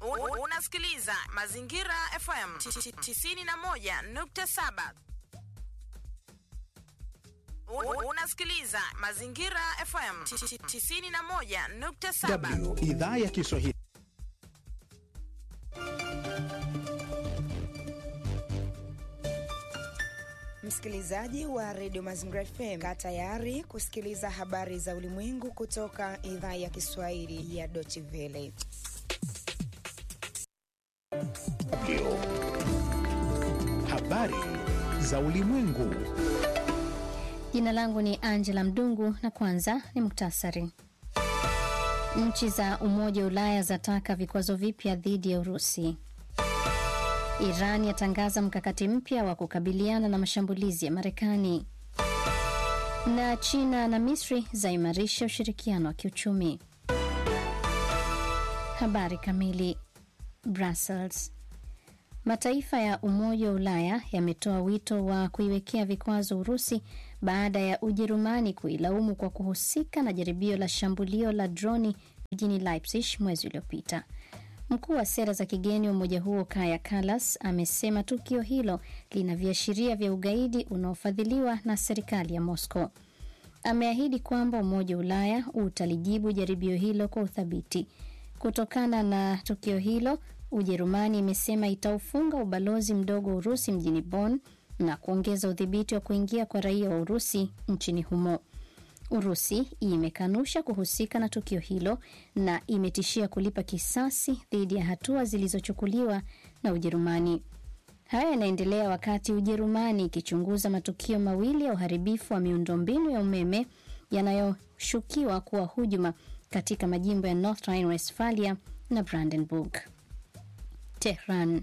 U- Unasikiliza Mazingira FM 91.7. U- Unasikiliza Mazingira FM 91.7. W idhaa ya Kiswahili. Msikilizaji wa redio Mazingira FM, kaa tayari kusikiliza habari za ulimwengu kutoka idhaa ya Kiswahili ya Deutsche Welle. Habari za ulimwengu. Jina langu ni Angela Mdungu na kwanza ni muktasari. Nchi za Umoja wa Ulaya zataka vikwazo vipya dhidi ya Urusi. Iran yatangaza mkakati mpya wa kukabiliana na mashambulizi ya Marekani. Na China na Misri zaimarisha ushirikiano wa kiuchumi. Habari kamili. Brussels. Mataifa ya Umoja wa Ulaya yametoa wito wa kuiwekea vikwazo Urusi baada ya Ujerumani kuilaumu kwa kuhusika na jaribio la shambulio la droni mjini Leipzig mwezi uliopita. Mkuu wa sera za kigeni wa umoja huo Kaya Kallas amesema tukio hilo lina viashiria vya ugaidi unaofadhiliwa na serikali ya Moscow. Ameahidi kwamba Umoja wa Ulaya utalijibu jaribio hilo kwa uthabiti. Kutokana na tukio hilo, Ujerumani imesema itaufunga ubalozi mdogo wa Urusi mjini Bonn na kuongeza udhibiti wa kuingia kwa raia wa Urusi nchini humo. Urusi imekanusha kuhusika na tukio hilo na imetishia kulipa kisasi dhidi ya hatua zilizochukuliwa na Ujerumani. Haya yanaendelea wakati Ujerumani ikichunguza matukio mawili ya uharibifu wa miundombinu ya umeme yanayoshukiwa kuwa hujuma katika majimbo ya North Rhine-Westphalia na Brandenburg. Tehran.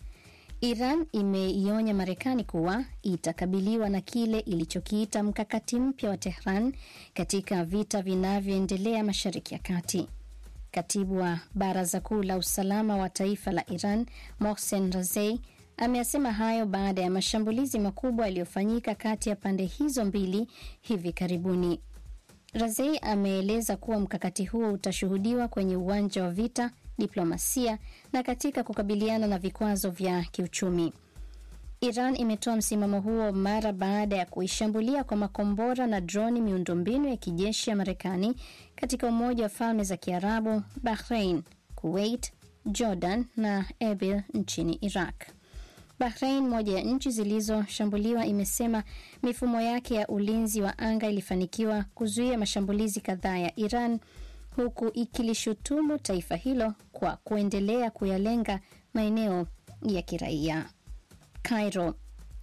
Iran imeionya Marekani kuwa itakabiliwa na kile ilichokiita mkakati mpya wa Tehran katika vita vinavyoendelea Mashariki ya Kati. Katibu wa Baraza Kuu la Usalama wa Taifa la Iran, Mohsen Razei, ameyasema hayo baada ya mashambulizi makubwa yaliyofanyika kati ya pande hizo mbili hivi karibuni. Razei ameeleza kuwa mkakati huo utashuhudiwa kwenye uwanja wa vita, diplomasia na katika kukabiliana na vikwazo vya kiuchumi. Iran imetoa msimamo huo mara baada ya kuishambulia kwa makombora na droni miundombinu ya kijeshi ya Marekani katika Umoja wa Falme za Kiarabu, Bahrain, Kuwait, Jordan na Erbil nchini Iraq. Bahrain, moja ya nchi zilizoshambuliwa, imesema mifumo yake ya ulinzi wa anga ilifanikiwa kuzuia mashambulizi kadhaa ya Iran huku ikilishutumu taifa hilo kwa kuendelea kuyalenga maeneo ya kiraia. Cairo.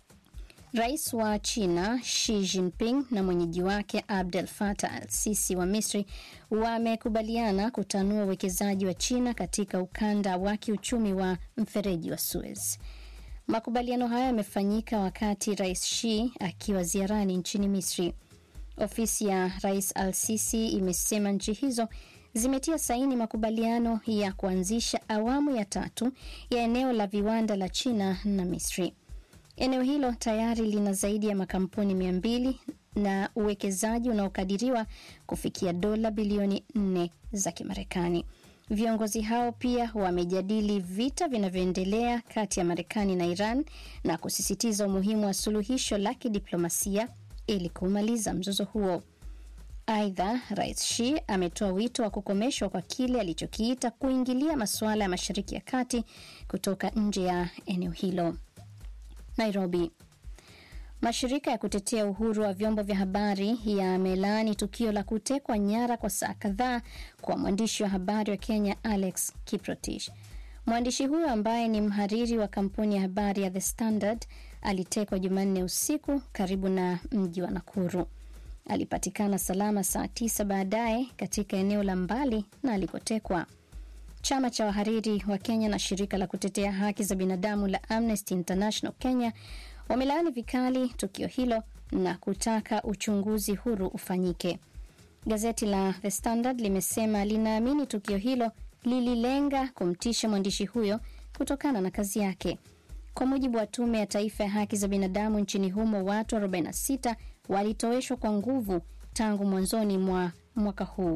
Rais wa China Xi Jinping na mwenyeji wake Abdel Fattah al-Sisi wa Misri wamekubaliana kutanua uwekezaji wa China katika ukanda wa kiuchumi wa mfereji wa Suez. Makubaliano hayo yamefanyika wakati Rais Xi akiwa ziarani nchini Misri. Ofisi ya Rais Al-Sisi imesema nchi hizo zimetia saini makubaliano ya kuanzisha awamu ya tatu ya eneo la viwanda la China na Misri. Eneo hilo tayari lina zaidi ya makampuni mia mbili na uwekezaji unaokadiriwa kufikia dola bilioni nne za Kimarekani. Viongozi hao pia wamejadili vita vinavyoendelea kati ya Marekani na Iran na kusisitiza umuhimu wa suluhisho la kidiplomasia ili kumaliza mzozo huo. Aidha, Rais Xi ametoa wito wa kukomeshwa kwa kile alichokiita kuingilia masuala ya Mashariki ya Kati kutoka nje ya eneo hilo. Nairobi. Mashirika ya kutetea uhuru wa vyombo vya habari yamelaani tukio la kutekwa nyara kwa saa kadhaa kwa mwandishi wa habari wa Kenya Alex Kiprotich. Mwandishi huyo ambaye ni mhariri wa kampuni ya habari ya The Standard alitekwa Jumanne usiku karibu na mji wa Nakuru. Alipatikana salama saa tisa baadaye katika eneo la mbali na alikotekwa. Chama cha wahariri wa Kenya na shirika la kutetea haki za binadamu la Amnesty International Kenya wamelaani vikali tukio hilo na kutaka uchunguzi huru ufanyike. Gazeti la The Standard limesema linaamini tukio hilo lililenga kumtisha mwandishi huyo kutokana na kazi yake. Kwa mujibu wa tume ya taifa ya haki za binadamu nchini humo, watu 46 walitoweshwa kwa nguvu tangu mwanzoni mwa mwaka huu.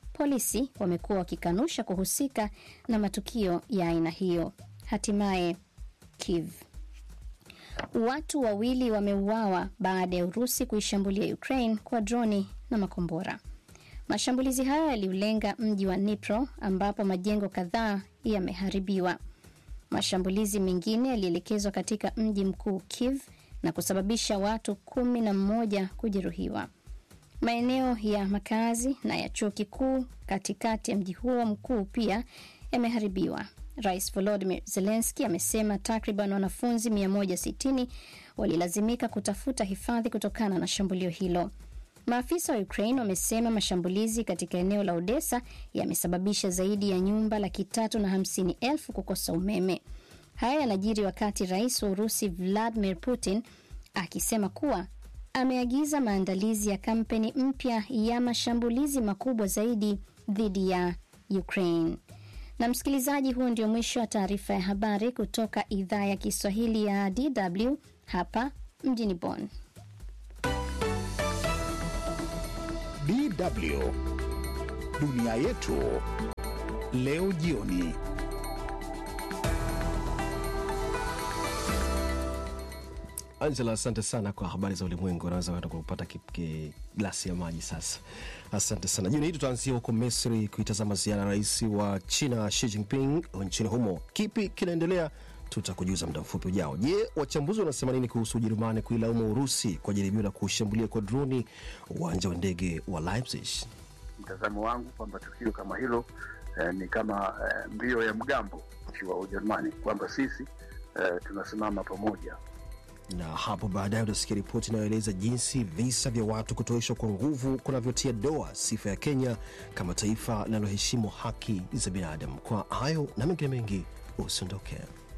polisi wamekuwa wakikanusha kuhusika na matukio ya aina hiyo. Hatimaye Kiev Watu wawili wameuawa baada ya Urusi kuishambulia Ukraine kwa droni na makombora. Mashambulizi hayo yaliulenga mji wa Dnipro ambapo majengo kadhaa yameharibiwa. Mashambulizi mengine yalielekezwa katika mji mkuu Kiev na kusababisha watu kumi na mmoja kujeruhiwa. Maeneo ya makazi na ya chuo kikuu katikati ya mji huo mkuu pia yameharibiwa. Rais Volodymyr Zelensky amesema takriban wanafunzi 160 walilazimika kutafuta hifadhi kutokana na shambulio hilo. Maafisa wa Ukraine wamesema mashambulizi katika eneo la Odessa yamesababisha zaidi ya nyumba laki tatu na hamsini elfu kukosa umeme. Haya yanajiri wakati rais wa Urusi Vladimir Putin akisema kuwa ameagiza maandalizi ya kampeni mpya ya mashambulizi makubwa zaidi dhidi ya Ukraine. Na msikilizaji, huu ndio mwisho wa taarifa ya habari kutoka idhaa ya Kiswahili ya DW hapa mjini Bonn. DW dunia yetu leo jioni. Angela, asante sana kwa habari za ulimwengu. Unaweza kwenda kupata glasi ya maji sasa. Asante sana. Jioni hii tutaanzia huko Misri kuitazama ziara ya rais wa China Xi Jinping nchini humo. Kipi kinaendelea? Tutakujuza muda mfupi ujao. Je, wachambuzi wanasema nini kuhusu Ujerumani kuilaumu Urusi kwa jaribio la kushambulia kwa droni uwanja wa ndege wa Leipzig? Mtazamo wangu kwamba tukio kama hilo eh, ni kama eh, mbio ya mgambo nchi wa Ujerumani kwamba sisi eh, tunasimama pamoja na hapo baadaye utasikia ripoti inayoeleza jinsi visa vya watu kutoishwa kwa nguvu kunavyotia doa sifa ya Kenya kama taifa linaloheshimu haki za binadamu. Kwa hayo na mengine mengi, usiondoke.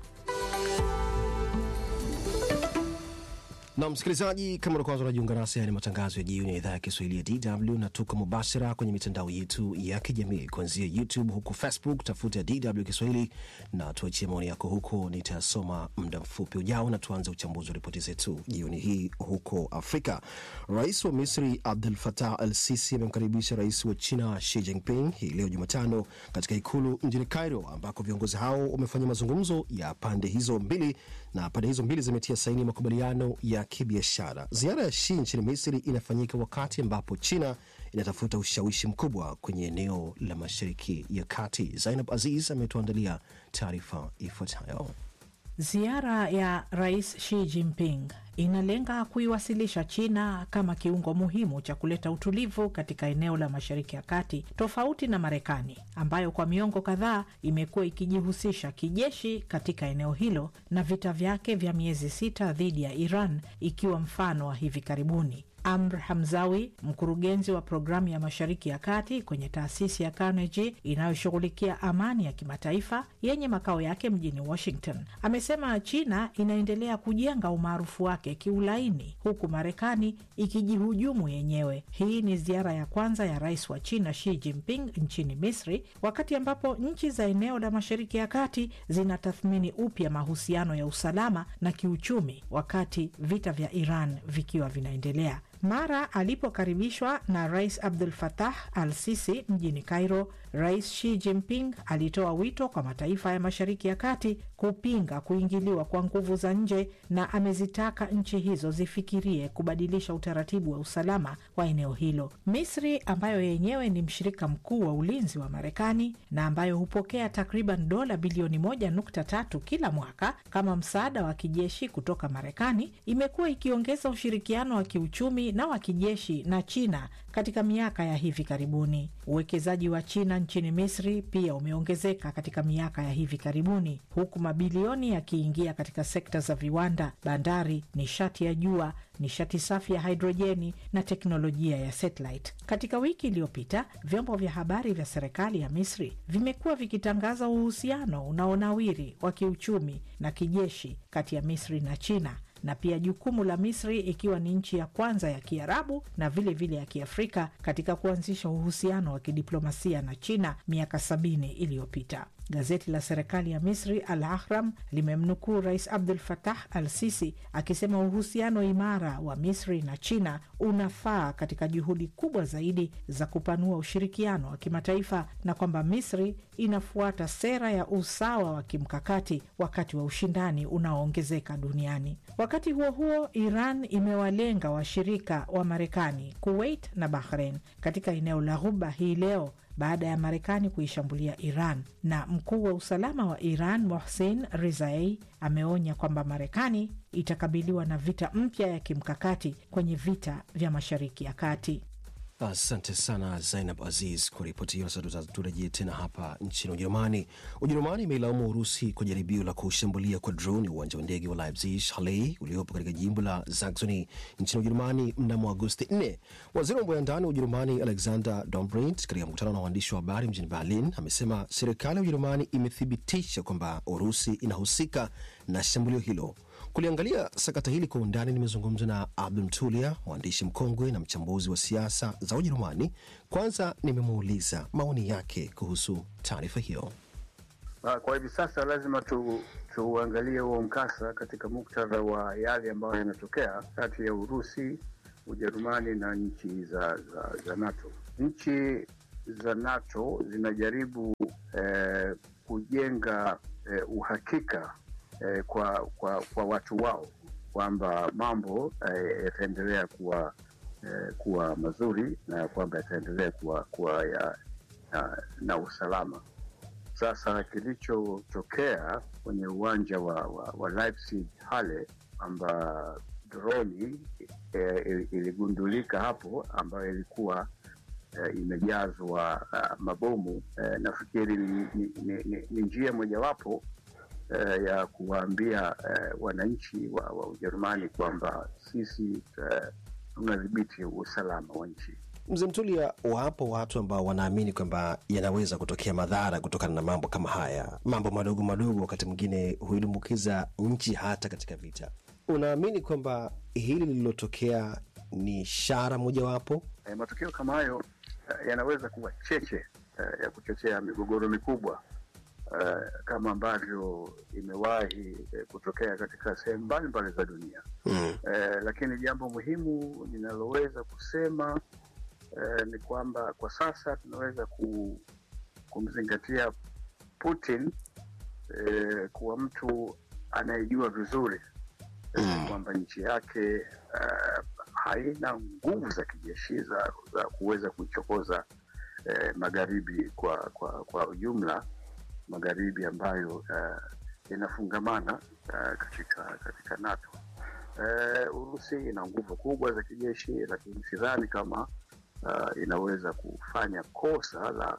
na msikilizaji, kama ndo kwanza unajiunga nasi, haya ni matangazo ya jioni ya idhaa ya Kiswahili ya DW na tuko mubashara kwenye mitandao yetu ya kijamii kuanzia YouTube huku Facebook, tafuta DW Kiswahili na tuachie maoni yako huko, nitasoma muda mfupi ujao. Na tuanze uchambuzi wa ripoti zetu jioni hii. Huko Afrika, rais wa Misri Abdel Fattah al Sisi amemkaribisha rais wa China Xi Jinping hii leo Jumatano katika ikulu mjini Cairo, ambako viongozi hao wamefanya mazungumzo ya pande hizo mbili na pande hizo mbili zimetia saini makubaliano ya kibiashara. Ziara ya Xi nchini Misri inafanyika wakati ambapo China inatafuta ushawishi mkubwa kwenye eneo la Mashariki ya Kati. Zainab Aziz ametuandalia taarifa ifuatayo. Ziara ya Rais Xi Jinping inalenga kuiwasilisha China kama kiungo muhimu cha kuleta utulivu katika eneo la Mashariki ya Kati, tofauti na Marekani ambayo kwa miongo kadhaa imekuwa ikijihusisha kijeshi katika eneo hilo na vita vyake vya miezi sita dhidi ya Iran ikiwa mfano wa hivi karibuni. Amr Hamzawi, mkurugenzi wa programu ya Mashariki ya Kati kwenye taasisi ya Carnegie inayoshughulikia amani ya kimataifa yenye makao yake mjini Washington, amesema China inaendelea kujenga umaarufu wake kiulaini huku Marekani ikijihujumu yenyewe. Hii ni ziara ya kwanza ya rais wa China Xi Jinping nchini Misri, wakati ambapo nchi za eneo la Mashariki ya Kati zinatathmini upya mahusiano ya usalama na kiuchumi, wakati vita vya Iran vikiwa vinaendelea. Mara alipokaribishwa na Rais Abdul Fattah al Sisi mjini Cairo, Rais Xi Jinping alitoa wito kwa mataifa ya Mashariki ya Kati kupinga kuingiliwa kwa nguvu za nje na amezitaka nchi hizo zifikirie kubadilisha utaratibu wa usalama wa eneo hilo. Misri ambayo yenyewe ni mshirika mkuu wa ulinzi wa Marekani na ambayo hupokea takriban dola bilioni moja nukta tatu kila mwaka kama msaada wa kijeshi kutoka Marekani, imekuwa ikiongeza ushirikiano wa kiuchumi na wa kijeshi na China katika miaka ya hivi karibuni. Uwekezaji wa China nchini Misri pia umeongezeka katika miaka ya hivi karibuni, huku mabilioni yakiingia katika sekta za viwanda, bandari, nishati ya jua, nishati safi ya hidrojeni na teknolojia ya satellite. Katika wiki iliyopita, vyombo vya habari vya serikali ya Misri vimekuwa vikitangaza uhusiano unaonawiri wa kiuchumi na kijeshi kati ya Misri na China na pia jukumu la Misri ikiwa ni nchi ya kwanza ya Kiarabu na vile vile ya Kiafrika katika kuanzisha uhusiano wa kidiplomasia na China miaka sabini iliyopita. Gazeti la serikali ya Misri Al Ahram limemnukuu Rais Abdul Fatah Al Sisi akisema uhusiano imara wa Misri na China unafaa katika juhudi kubwa zaidi za kupanua ushirikiano wa kimataifa na kwamba Misri inafuata sera ya usawa wa kimkakati wakati wa ushindani unaoongezeka duniani. Wakati huo huo, Iran imewalenga washirika wa Marekani, Kuwait na Bahrain katika eneo la Ghuba hii leo baada ya Marekani kuishambulia Iran. Na mkuu wa usalama wa Iran Mohsen Rizai ameonya kwamba Marekani itakabiliwa na vita mpya ya kimkakati kwenye vita vya Mashariki ya Kati. Asante sana Zainab Aziz kwa ripoti hiyo. Sasa turejee tena hapa nchini Ujerumani. Ujerumani imeilaumu Urusi kwa jaribio la kushambulia kwa droni uwanja wa ndege wa Leipzig Halle uliopo katika jimbo la Saxony nchini Ujerumani mnamo Agosti 4. Waziri wa mambo ya ndani wa Ujerumani Alexander Dobrindt katika mkutano na waandishi wa habari mjini Berlin amesema serikali ya Ujerumani imethibitisha kwamba Urusi inahusika na shambulio hilo. Kuliangalia sakata hili kwa undani, nimezungumza na Abdul Mtulia, mwandishi mkongwe na mchambuzi wa siasa za Ujerumani. Kwanza nimemuuliza maoni yake kuhusu taarifa hiyo. Kwa hivi sasa lazima tu tuangalie huo mkasa katika muktadha wa yale ambayo yanatokea kati ya Urusi, Ujerumani na nchi za, za, za NATO. Nchi za NATO zinajaribu eh, kujenga eh, uhakika eh, kwa, kwa kwa watu wao kwamba mambo eh, yataendelea kuwa eh, kuwa mazuri na kwamba yataendelea kuwa, kuwa ya, na, na usalama. Sasa kilichotokea kwenye uwanja wa, wa, wa Leipzig Halle kwamba droni eh, iligundulika hapo ambayo ilikuwa eh, imejazwa uh, mabomu eh, nafikiri ni, ni, ni, ni, ni njia mojawapo Uh, ya kuwaambia uh, wananchi wa, wa Ujerumani kwamba sisi tunadhibiti uh, usalama wa nchi. Mzee Mtulia, wapo watu ambao wanaamini kwamba yanaweza kutokea madhara kutokana na mambo kama haya. Mambo madogo madogo wakati mwingine huidumbukiza nchi hata katika vita. Unaamini kwamba hili lililotokea ni ishara mojawapo? Uh, matokeo kama hayo uh, yanaweza kuwa cheche uh, ya kuchochea migogoro mikubwa Uh, kama ambavyo imewahi uh, kutokea katika sehemu mbalimbali za dunia mm. Uh, lakini jambo muhimu ninaloweza kusema uh, ni kwamba kwa sasa tunaweza ku, kumzingatia Putin uh, kuwa mtu anayejua vizuri mm. kwamba nchi yake uh, haina nguvu za kijeshi za, za kuweza kuchokoza uh, magharibi kwa, kwa, kwa ujumla magharibi ambayo inafungamana uh, uh, katika katika NATO. Uh, Urusi ina nguvu kubwa za kijeshi, lakini sidhani kama uh, inaweza kufanya kosa la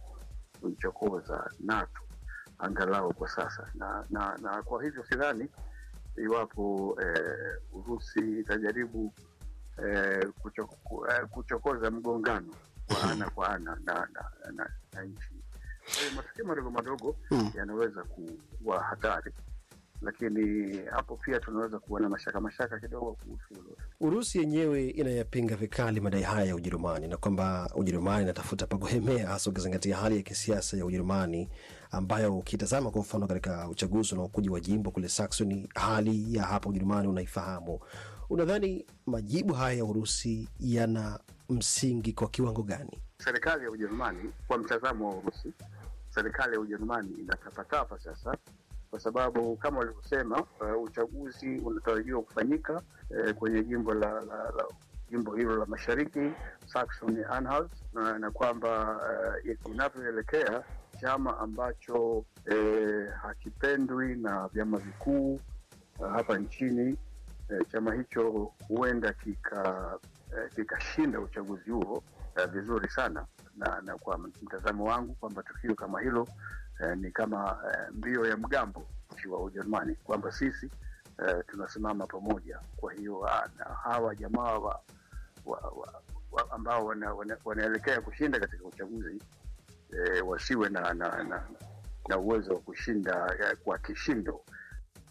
kuichokoza NATO angalau kwa sasa, na, na, na kwa hivyo sidhani iwapo uh, Urusi itajaribu uh, kuchoko, uh, kuchokoza mgongano wa ana kwa ana na, na, na, na nchi matukio madogo madogo mm. yanaweza kuwa hatari, lakini hapo pia tunaweza kuwa na mashaka mashaka kidogo kuhusu hilo. Urusi yenyewe inayapinga vikali madai haya ya Ujerumani na kwamba Ujerumani inatafuta pa kuhemea, hasa ukizingatia hali ya kisiasa ya Ujerumani ambayo ukitazama kwa mfano katika uchaguzi unaokuja wa jimbo kule Saxony, hali ya hapa Ujerumani unaifahamu. Unadhani majibu haya ya Urusi yana msingi kwa kiwango gani? Serikali ya Ujerumani, kwa mtazamo wa Urusi, serikali ya Ujerumani inatapatapa sasa, kwa sababu kama walivyosema, uh, uchaguzi unatarajiwa kufanyika uh, kwenye jimbo la, la, la jimbo hilo la mashariki Saxony Anhalt, na, na kwamba uh, inavyoelekea chama ambacho uh, hakipendwi na vyama vikuu uh, hapa nchini uh, chama hicho huenda kika kikashinda uh, uchaguzi huo uh, vizuri sana na, na kwa mtazamo wangu kwamba tukio kama hilo uh, ni kama uh, mbio ya mgambo wa Ujerumani kwamba sisi uh, tunasimama pamoja. Kwa hiyo uh, na hawa jamaa wa, wa, wa, wa ambao wana, wana, wanaelekea kushinda katika uchaguzi uh, wasiwe na, na, na, na uwezo wa kushinda uh, kwa kishindo.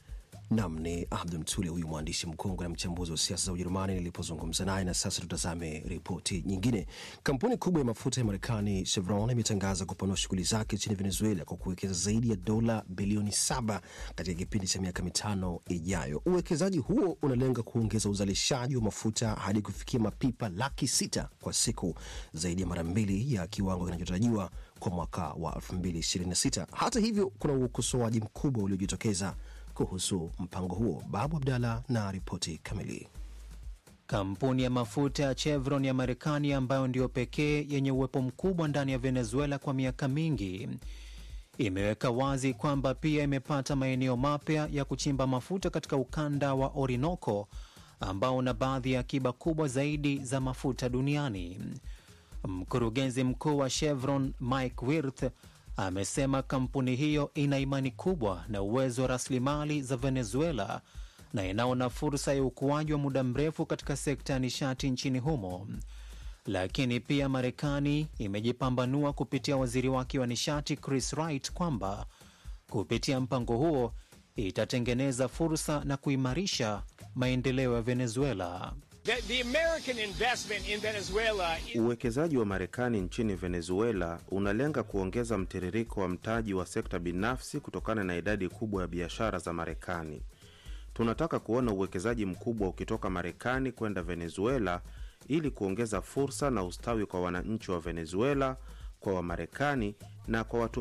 Nam ni Abdu Mtule, huyu mwandishi mkongwe na mchambuzi wa siasa za Ujerumani nilipozungumza naye. Na sasa tutazame ripoti nyingine. Kampuni kubwa ya mafuta ya Marekani Chevron imetangaza kupanua shughuli zake nchini Venezuela kwa kuwekeza zaidi ya dola bilioni saba katika kipindi cha miaka mitano ijayo. Uwekezaji huo unalenga kuongeza uzalishaji wa mafuta hadi kufikia mapipa laki sita kwa siku, zaidi ya mara mbili ya kiwango kinachotarajiwa kwa mwaka wa 2026. Hata hivyo, kuna ukosoaji mkubwa uliojitokeza kuhusu mpango huo. Babu Abdalla na ripoti kamili. Kampuni ya mafuta ya Chevron ya Marekani ambayo ndiyo pekee yenye uwepo mkubwa ndani ya Venezuela kwa miaka mingi imeweka wazi kwamba pia imepata maeneo mapya ya kuchimba mafuta katika ukanda wa Orinoco ambao una baadhi ya akiba kubwa zaidi za mafuta duniani. Mkurugenzi mkuu wa Chevron Mike Wirth amesema kampuni hiyo ina imani kubwa na uwezo wa rasilimali za Venezuela na inaona fursa ya ukuaji wa muda mrefu katika sekta ya nishati nchini humo. Lakini pia Marekani imejipambanua kupitia waziri wake wa nishati Chris Wright kwamba kupitia mpango huo itatengeneza fursa na kuimarisha maendeleo ya Venezuela. The, the American investment in Venezuela Uwekezaji wa Marekani nchini Venezuela unalenga kuongeza mtiririko wa mtaji wa sekta binafsi kutokana na idadi kubwa ya biashara za Marekani. Tunataka kuona uwekezaji mkubwa ukitoka Marekani kwenda Venezuela ili kuongeza fursa na ustawi kwa wananchi wa Venezuela, kwa Wamarekani na kwa watu